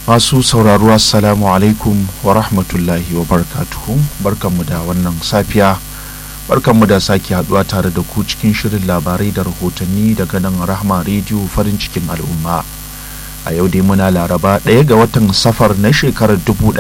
masu sauraro assalamu alaikum wa rahmatullahi wa barakatuhu barkanmu da wannan safiya barkanmu da sake haduwa tare da ku cikin shirin labarai da rahotanni daga nan rahma rediyo farin cikin al'umma a yau dai muna laraba ɗaya ga watan safar na shekarar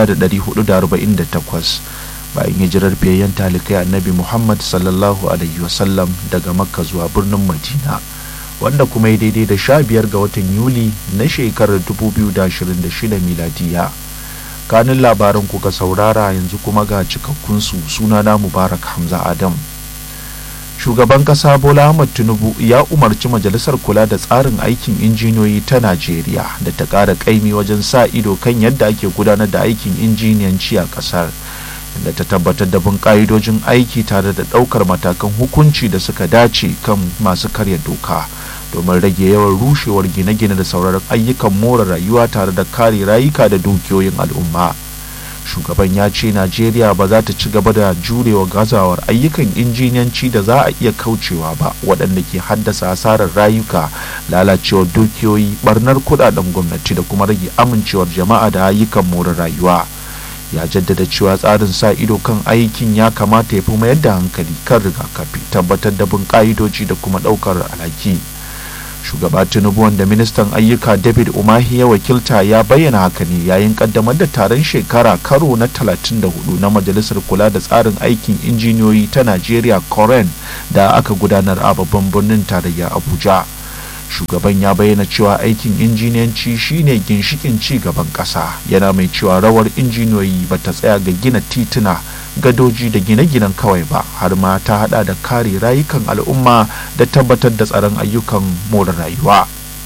1448 bayan hijirar fiyayyen talikai annabi muhammad sallallahu alaihi wasallam daga makka zuwa birnin madina wanda kuma ya daidai da sha biyar ga watan yuli na shekarar 2026 miladiya kanin labaran kuka saurara yanzu kuma ga cikakkunsu sunana mubarak hamza adam shugaban kasa bola ahmad tinubu ya umarci majalisar kula da tsarin aikin injiniyoyi ta najeriya da ta ƙara ƙaimi wajen sa ido kan yadda ake gudanar da aikin injiniyanci a ƙasar inda ta tabbatar da bin ƙa'idojin aiki tare da ɗaukar matakan hukunci da suka dace kan masu karya doka domin rage yawan rushewar gine-gine da sauraron ayyukan more rayuwa tare da kare rayuka da dukiyoyin al'umma shugaban ya ce najeriya ba za ta ci gaba da jurewa gazawar ayyukan injiniyanci da za a iya kaucewa ba waɗanda ke haddasa asarar rayuka lalacewar dukiyoyi barnar kudaden gwamnati da kuma rage amincewar jama'a da ayyukan more rayuwa ya jaddada cewa tsarin sa ido kan aikin ya kamata ya fi mayar da hankali kan rigakafi tabbatar da bin ka'idoji da kuma ɗaukar alhaki shugaba tinubu wanda ministan ayyuka david umahi ya wakilta ya bayyana haka ne yayin kaddamar da taron shekara karo na 34 na majalisar kula da tsarin aikin injiniyoyi ta najeriya koren da aka gudanar a babban birnin tarayya abuja shugaban ya bayyana cewa aikin injiniyanci shine ginshikin ci gaban ƙasa yana mai cewa rawar injiniyoyi ba ta tsaya ga gina tituna gadoji da gine-ginen kawai ba har ma ta hada da kare rayukan al'umma da tabbatar da tsaron ayyukan more rayuwa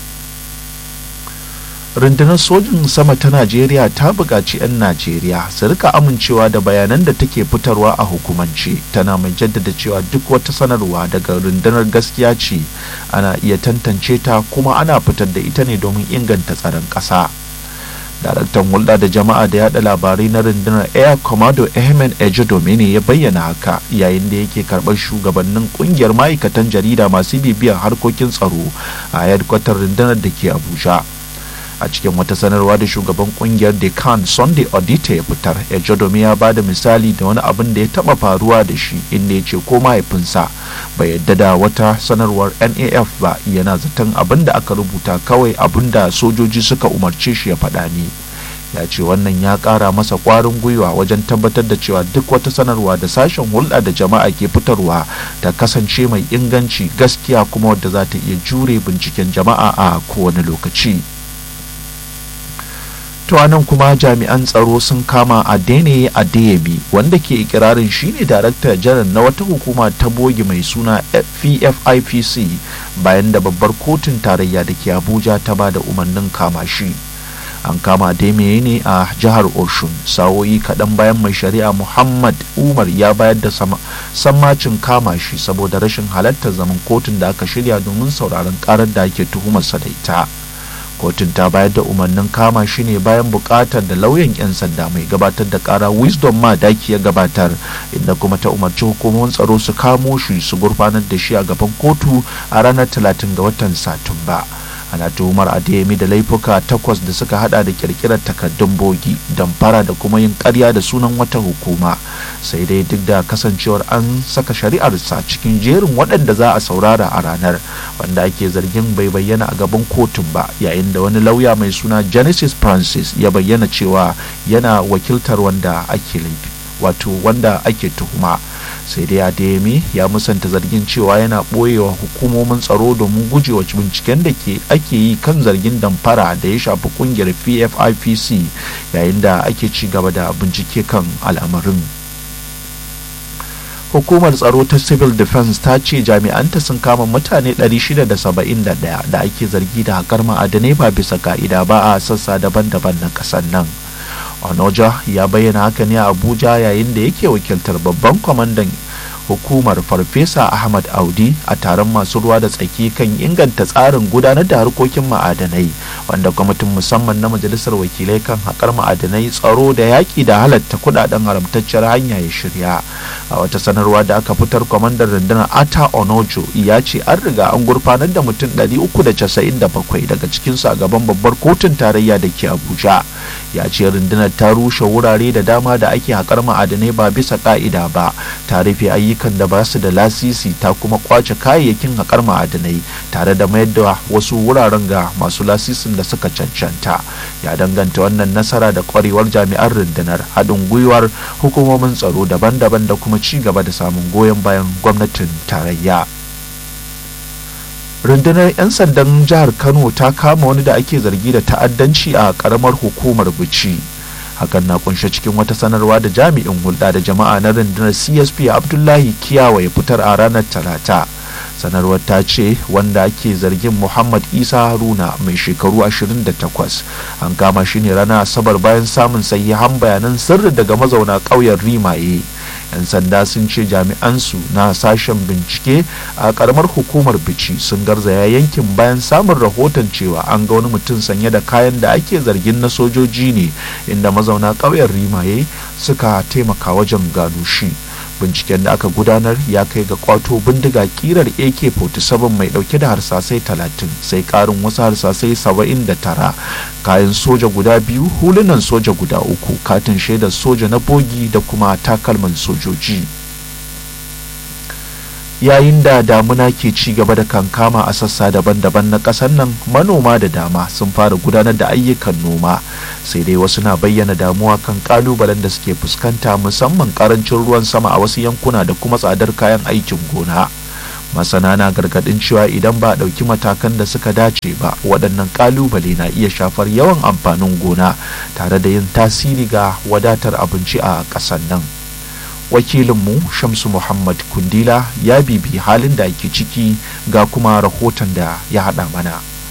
rundunar sojin sama ta najeriya ta buƙaci 'yan najeriya su rika amincewa da bayanan da take fitarwa a hukumance tana mai jaddada cewa duk wata sanarwa daga rundunar gaskiya ce ana iya tantance ta kuma ana fitar da ita ne domin inganta tsaron ƙasa daraktan hulɗa da jama'a da yada labarai na rundunar air commodore ahmed ejodomi ne ya bayyana haka yayin da yake karɓar shugabannin ƙungiyar ma'aikatan jarida masu bibiyar harkokin tsaro a headquarter rundunar da ke abuja a cikin wata sanarwa da shugaban kungiyar decan sunday audita ya fitar ejodomi ya ba da misali da wani abin da ya taba faruwa da shi inda ya ce ko mahaifinsa bai yadda da wata sanarwar naf ba yana zaton abin da aka rubuta kawai abin da sojoji suka umarce shi ya faɗa ne ya ce wannan ya ƙara masa ƙwarin gwiwa wajen tabbatar da cewa duk wata sanarwa da sashen hulɗa da jama'a ke fitarwa ta kasance mai inganci gaskiya kuma wadda za ta iya jure binciken jama'a a kowane lokaci. to nan kuma jami'an tsaro sun kama adene adeyemi wanda ke ikirarin shine darakta janar na wata hukuma ta bogi mai suna pfipc bayan da babbar kotun tarayya da ke abuja ta ba da umarnin kama shi an kama adeyemi ne a jihar oshun sawoyi kaɗan bayan mai shari'a muhammad umar ya bayar da sammacin kama shi saboda rashin halartar zaman kotun da aka shirya domin sauraron karar da ake tuhumarsa da ita kotun ta bayar da umarnin kama shi ne bayan bukatar da lauyan 'yan sanda mai gabatar da kara wisdom ma daki ya gabatar inda kuma ta umarci hukumomin tsaro su kamo shi su gurfanar da shi a gaban kotu a ranar 30 ga watan satumba ana tuhumar adeyemi da laifuka takwas da suka hada da kirkirar takardun bogi damfara da kuma yin karya da sunan wata hukuma sai dai duk da kasancewar an saka shari'arsa cikin jerin waɗanda za a saurara a ranar wanda ake zargin bai bayyana a gaban kotun ba yayin da wani lauya mai suna genesis francis ya bayyana cewa yana wakiltar wanda ake laifi wato wanda ake tuhuma sai dai adeyemi ya musanta zargin cewa yana ɓoyewa hukumomin tsaro domin gujewa binciken da ke ake yi kan zargin damfara da ya shafi kungiyar pfipc yayin da ake ci gaba da bincike kan al'amarin hukumar tsaro ta civil defense ta ce jami'anta sun kama mutane 671 da ake zargi da haƙar ma'adanai ba bisa ka'ida ba a sassa daban-daban na ƙasar nan onoja ya bayyana haka ne a abuja yayin da yake wakiltar babban kwamandan hukumar farfesa ahmad audi a taron masu ruwa da tsaki kan inganta tsarin gudanar da harkokin ma'adanai wanda kwamitin musamman na majalisar wakilai kan haƙar ma'adanai tsaro da yaƙi da halatta kudaden haramtacciyar hanya ya shirya a wata sanarwa da aka fitar kwamandan rundunar ata onojo ya ce an riga an gurfanar da mutum 397 daga cikinsu a gaban babbar kotun tarayya da ke abuja ya ce rundunar ta rushe wurare da dama da ake haƙar ma'adanai ba bisa ƙa'ida ba ta rufe ayyukan da ba su da lasisi ta kuma kwace kayayyakin haƙar ma'adanai tare da mayar da wasu wuraren ga masu lasisin da suka cancanta ya danganta wannan nasara da kwarewar jami'an rundunar haɗin gwiwar hukumomin tsaro daban-daban da kuma ci gaba da samun goyon bayan gwamnatin tarayya rundunar 'yan sandan jihar kano ta kama wani da ake zargi da ta'addanci a karamar hukumar bici hakan na kunshe cikin wata sanarwa da jami'in hulɗa da jama'a na rundunar csp abdullahi kiyawa ya fitar a ranar talata sanarwar ta ce wanda ake zargin muhammad isa haruna mai shekaru 28 an kama shi ne ranar asabar bayan samun sahihan bayanan sirri daga mazauna ƙauyen rimaye 'yan sanda sun ce jami'ansu na sashen bincike a karamar hukumar bici sun garzaya yankin bayan samun rahoton cewa an ga wani mutum sanye da kayan da ake zargin na sojoji ne inda mazauna ƙauyen rimaye suka taimaka wajen gano shi binciken da aka gudanar ya kai ga kwato bindiga kirar ak-47 mai dauke da harsasai 30 sai karin wasu harsasai 79 kayan soja guda biyu hulunan soja guda uku katin shaidar soja na bogi da kuma takalman sojoji yayin da damuna ke ci gaba da kankama a sassa daban-daban na ƙasar nan manoma da dama sun fara gudanar da ayyukan noma sai dai wasu na bayyana damuwa kan kalubalen da suke fuskanta musamman karancin ruwan sama a wasu yankuna da kuma tsadar kayan aikin gona masana na gargadin cewa idan ba a ɗauki matakan da suka dace ba waɗannan kalubale na iya shafar yawan amfanin gona tare da yin tasiri ga wadatar abinci a ƙasar nan wakilinmu shamsu muhammad kundila ya bibi halin da ake ciki ga kuma rahoton da ya haɗa mana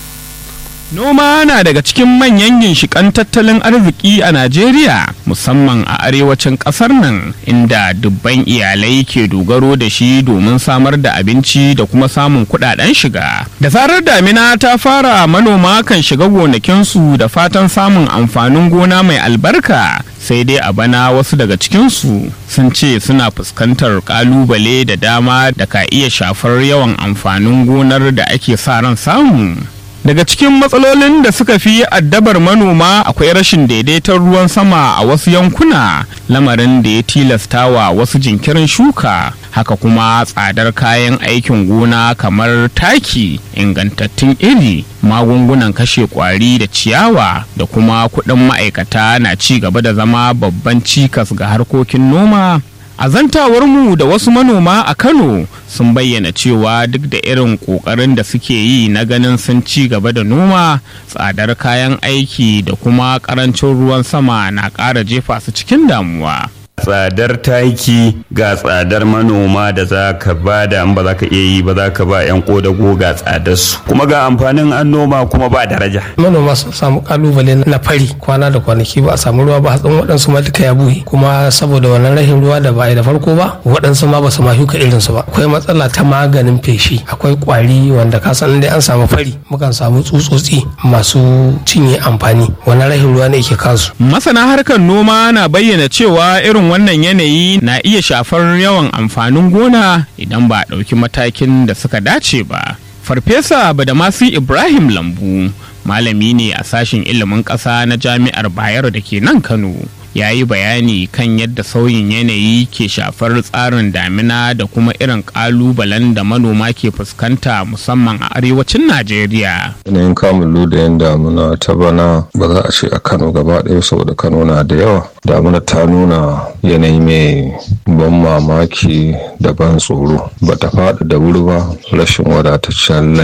Noma na daga cikin manyan ginshiƙan tattalin arziki a Najeriya musamman a arewacin ƙasar nan inda dubban iyalai ke dogaro da shi domin samar da abinci da kuma samun kuɗaɗen shiga. Da zarar damina ta fara manoma kan shiga gonakinsu da fatan samun amfanin gona mai albarka sai dai a bana wasu daga cikinsu sun ce suna fuskantar ƙalubale da dama da ka iya shafar yawan amfanin gonar da ake sa ran samu. daga cikin matsalolin da suka fi addabar manoma akwai rashin daidaiton ruwan sama a wasu yankuna lamarin da ya tilasta wa wasu jinkirin shuka haka kuma tsadar kayan aikin gona kamar taki ingantattun iri magungunan kashe kwari da ciyawa da kuma kuɗin ma'aikata na ci gaba da zama babban cikas ga harkokin noma A zantawarmu da wasu manoma a Kano sun bayyana cewa duk da irin ƙoƙarin da suke yi na ganin sun ci gaba da noma, tsadar kayan aiki da kuma ƙarancin ruwan sama na ƙara jefa su cikin damuwa. tsadar taki ga tsadar manoma da za ka ba da ba za ka iya yi ba za ka ba 'yan kodago ga tsadar su kuma ga amfanin an noma kuma ba daraja manoma sun samu kalubale na fari kwana da kwanaki ba a samu ruwa ba hatsin waɗansu ma duka ya buhe kuma saboda wannan rashin ruwa da ba a yi da farko ba waɗansu ma ba su ma shuka irin su ba akwai matsala ta maganin feshi akwai kwari wanda ka san dai an samu fari mukan samu tsutsotsi masu cinye amfani wannan rashin ruwa ne ke kansu Masana harkar noma na bayyana cewa irin wannan yanayi na iya shafar yawan amfanin gona idan ba a ɗauki matakin da suka dace ba. Farfesa Badamasi Ibrahim Lambu malami ne a sashen ilimin ƙasa na jami'ar Bayero da ke nan Kano. ya yi bayani kan yadda sauyin yanayi ke shafar tsarin damina da kuma irin kalubalen da manoma ke fuskanta musamman a arewacin najeriya yanayin kamun ludayen damuna ta bana ba za a ce a kano gaba ɗaya saboda kano na da yawa damuna ta nuna yanayi mai ban mamaki da ban tsoro ba ta faɗi da wuri ba rashin wadataccen laima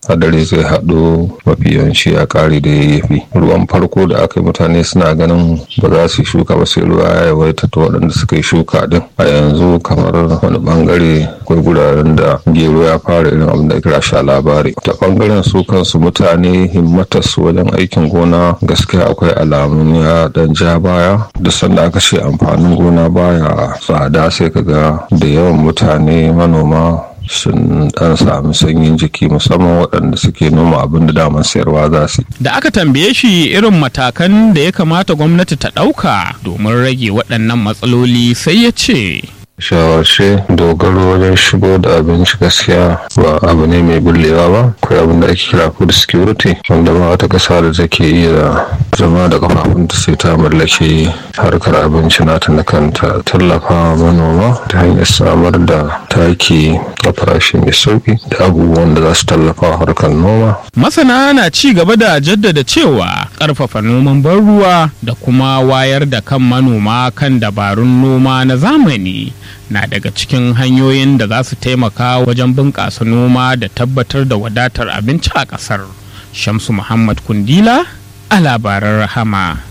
hadari zai haɗu mafi yawanci a ƙari da yayyafi ruwan farko da aka yi mutane suna ganin ba za su yi shuka ba sai ruwa ya yawaita ta waɗanda suka yi shuka din a yanzu kamar wani bangare akwai guraren da gero ya fara irin abin da kira sha labari ta bangaren su kansu mutane himmatar su wajen aikin gona gaskiya akwai alamun ya dan ja baya duk sanda aka ce amfanin gona baya tsada sai kaga da yawan mutane manoma sun dan sami sanyin jiki musamman waɗanda suke noma abin da daman sayarwa za su da aka tambaye shi irin matakan da ya kamata gwamnati ta ɗauka domin rage waɗannan matsaloli sai ya ce shawarce dogaro wajen shigo da abinci gaskiya ba abu ne mai bullewa ba akwai abin da ake kira food security wanda ba wata ƙasa da take iya zama da kafafunta sai ta mallaki harkar abinci nata na kanta tallafa manoma ta hanyar samar da taki a farashi mai sauki da abubuwan da za su tallafa harkar noma masana na ci gaba da jaddada cewa ƙarfafa noman ban ruwa da kuma wayar da kan manoma kan dabarun noma na zamani na daga cikin hanyoyin da za su taimaka wajen bunƙasa noma da tabbatar da wadatar abinci a ƙasar. Shamsu Muhammad Kundila a labaran rahama.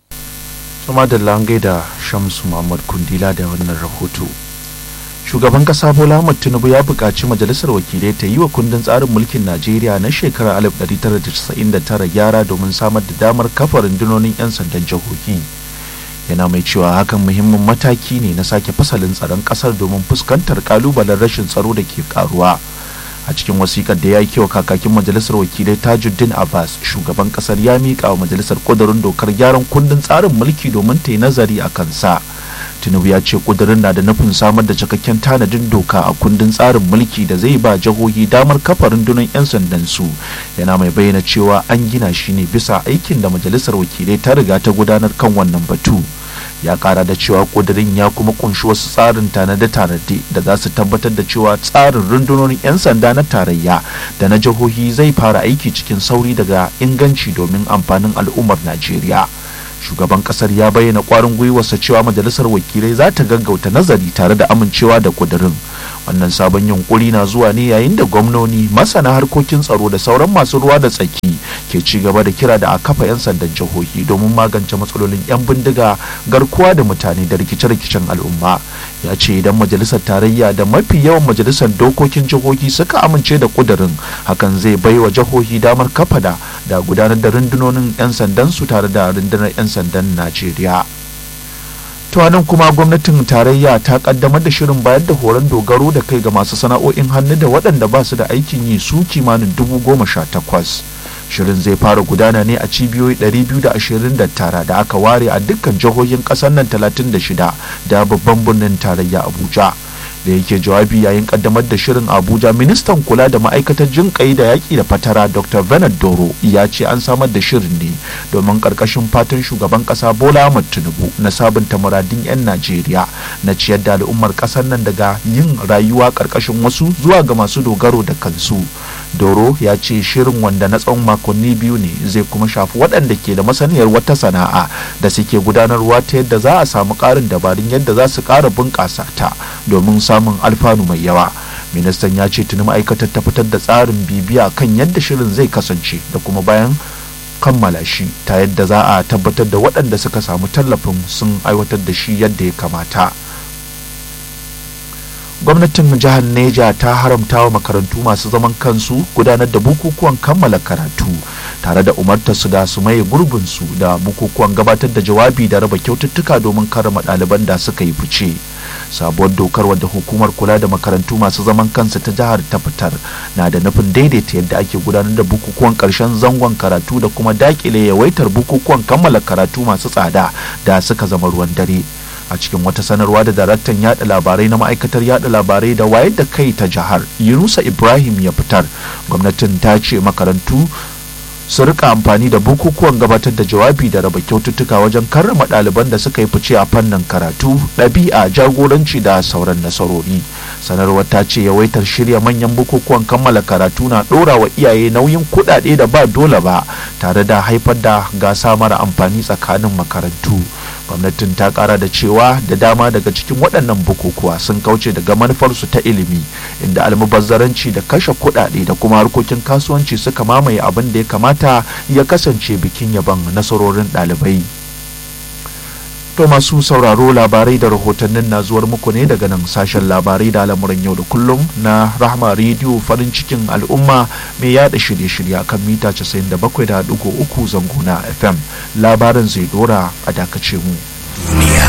Sama da langai da Shamsu Muhammad Kundila da wannan rahoto. Shugaban kasa Bola Ahmed Tinubu ya buƙaci majalisar wakilai ta yi wa kundin tsarin mulkin Najeriya na shekarar 1999 gyara domin samar da damar kafa rundunonin 'yan sandan jihohi. yana mai cewa hakan muhimmin mataki ne na sake fasalin tsaron kasar domin fuskantar kalubalen rashin tsaro da ke karuwa a cikin wasikar da ya yi kewa kakakin majalisar wakilai tajuddin abbas shugaban kasar ya miƙa wa majalisar ƙudurin dokar gyaran kundin tsarin mulki domin ta yi nazari a kansa tinubu ya ce ƙudurin na da nufin samar da cikakken tanadin doka a kundin tsarin mulki da zai ba jihohi damar kafa rundunar 'yan sandan su yana mai bayyana cewa an gina shi ne bisa aikin da majalisar wakilai ta riga ta gudanar kan wannan batu ya kara da cewa kudirin ya kuma kunshi wasu tsarin tanade-tanade da za su tabbatar da cewa tsarin rundunonin 'yan sanda na tarayya da na jihohi zai fara aiki cikin sauri daga inganci domin amfanin al'ummar najeriya shugaban kasar ya bayyana kwarin gwiwarsa cewa majalisar wakilai za ta gaggauta nazari tare da amincewa da kudirin wannan sabon yunkuri na zuwa ne yayin da gwamnoni masana harkokin tsaro da sauran masu ruwa da tsaki ke ci gaba da kira da a kafa 'yan sandan jihohi domin magance matsalolin 'yan bindiga garkuwa da mutane da rikice-rikicen al'umma ya ce idan majalisar tarayya da mafi yawan majalisar dokokin jihohi suka amince da kudirin hakan zai bai wa jihohi damar kafa da da gudanar da rundunonin 'yan sandan su tare da rundunar 'yan sandan najeriya nan kuma gwamnatin tarayya ta kaddamar da shirin bayar da horon dogaro da kai ga masu sana'o'in hannu da waɗanda ba su da aikin yi su kimanin dubu goma sha takwas shirin zai fara gudana ne a cibiyoyi 229 da aka ware a dukkan jihohin ƙasar nan 36 da babban birnin tarayya abuja da yake jawabi yayin kaddamar da shirin abuja ministan kula da ma'aikatar jin kai da yaƙi da fatara dr bernard doro ya ce an samar da shirin ne domin karkashin fatan shugaban kasa bola ahmad tinubu na sabunta muradin 'yan najeriya na ciyar da al'ummar kasar nan daga yin rayuwa karkashin wasu zuwa ga masu dogaro da kansu doro ya ce shirin wanda na tsawon makonni biyu ne zai kuma shafi waɗanda ke da masaniyar wata sana'a da suke gudanarwa ta yadda za a samu ƙarin dabarun yadda za su ƙara bunƙasa ta domin samun alfanu mai yawa ministan ya ce tuni ma'aikatar ta fitar da tsarin bibiya kan yadda shirin zai kasance da kuma bayan kammala shi ta yadda za a tabbatar da waɗanda suka samu tallafin sun aiwatar da shi yadda ya kamata gwamnatin jihar neja ta haramta wa makarantu masu zaman kansu gudanar da bukukuwan kammala karatu tare da umartar su da su maye gurbinsu da bukukuwan gabatar da jawabi da raba kyaututtuka domin karama ɗaliban da suka yi fice sabuwar dokar wadda hukumar kula da makarantu masu zaman kansu ta jihar ta fitar na da nufin daidaita yadda ake gudanar da bukukuwan karshen zangon karatu da kuma dakile yawaitar bukukuwan kammala karatu masu tsada da suka zama ruwan dare a cikin wata sanarwa da daraktan yada labarai na ma'aikatar yada labarai da wayar da kai ta jihar yunusa ibrahim ya fitar gwamnatin ta ce makarantu su rika amfani da bukukuwan gabatar da jawabi da raba kyaututtuka wajen karrama ɗaliban da suka yi fice a fannin karatu ɗabi'a jagoranci da sauran nasarori sanarwar ta ce yawaitar shirya manyan bukukuwan kammala karatu na ɗora wa iyaye nauyin kuɗaɗe da ba dole ba tare da haifar da gasa mara amfani tsakanin makarantu gwamnatin ta kara da cewa da dama daga cikin waɗannan bukukuwa sun kauce daga manufarsu ta ilimi inda almubazzaranci da kashe kuɗaɗe da kuma harkokin kasuwanci suka mamaye abin da ya kamata ya kasance bikin yaban nasarorin ɗalibai to masu sauraro labarai da rahotannin na zuwar muku ne daga nan sashen labarai da al'amuran yau da kullum na rahma rediyo farin cikin al'umma mai yada shirye-shirye kan mita 97.3 zango na fm labarin zai dora a dakace mu